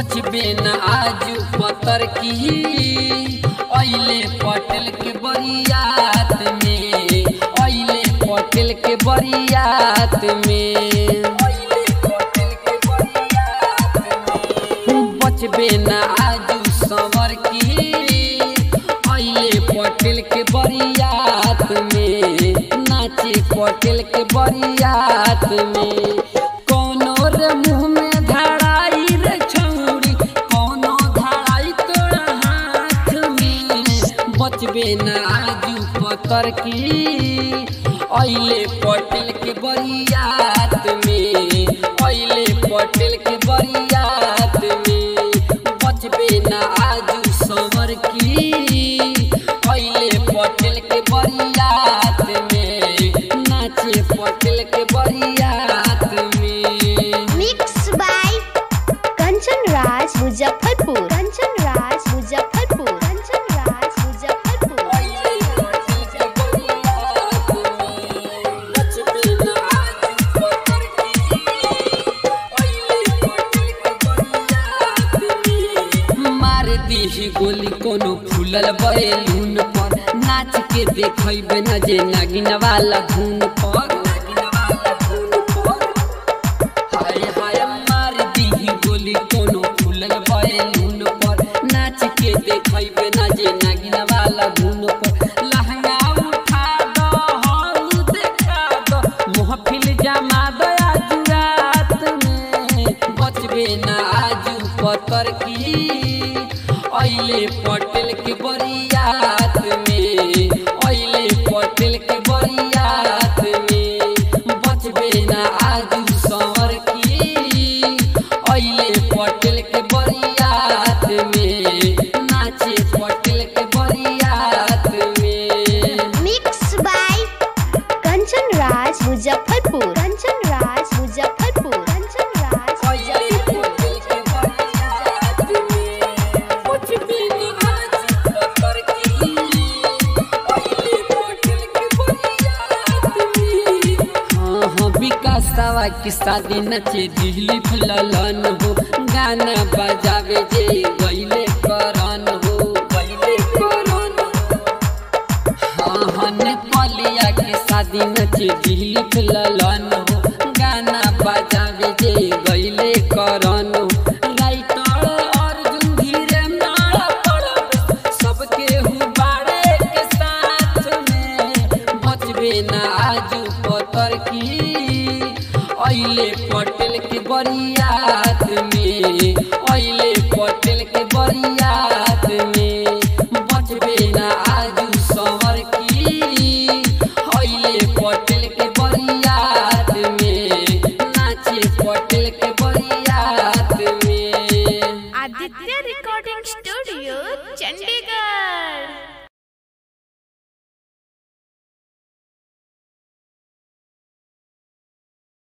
बचबे न आजू पतर की अइले पटेल के बरियात में अइले पटेल के बरियात में बचबे न आजू संवर की अइले पटेल के बरियात में नाचे पटेल के बरियात में कोनो रे मुँह में धड़ाई रे छौरी कोनो धड़ाई तोरा हाथ में बचबे न आजू पतर की अइले पटेल के बरियात में अइले पटेल के बरियात में बचबे न आजू संवर की अइले पटेल के बरियात में नाचे पटेल के बरियात में मिक्स बाय कंचन राज मुजफ्फरपुर कंचन राज मुजफ्फरपुर कंचन राज मुजफ्फरपुर अइले पटेल के बरियात में बचबे न आजू पतर की अइले पटेल के बरियात में मार दीही गोली कोनो फूलल बैलून पर नाच के देखैबे न जे नागिन वाला धुन पर हाय हाय मार दीही गोली कोनो फूलल बैलून पर नाच के देखैबे न जे नागिन वाला धुन पर लहंगा उठा दो हौ देखा दो महफिल जमा दो आज रात में बचबे न आजू पतर की अइले पटेल के बरियात में अइले पटेल के बरियात में बचबे न आजू संवर की अइले पटेल के बरियात में नाचे पटेल के बरियात में मिक्स बाय कंचन राज मुजफ्फरपुर कंचन राज मुजफ्फरपुर कंचन राज अइले पटेल के बरियात में बचबे न आजू पतर की अइले पटेल के बरियात में हाँ हाँ विकासवा की शादी नचे दिल्ली फुललन हो गाना बजावे जे गईले करन हो गईले करन हाँ हाँ नेपालिया के शादी नचे दिल्ली फुललन हो गाना बजावे जे गईले करन हो राइटर अर्जुन धीरे नाड़ा पड़ब सबके हुबारे के साथ में बचबे न आजू पतर की अइले पटेल के बरियात में अइले पटेल के बरियात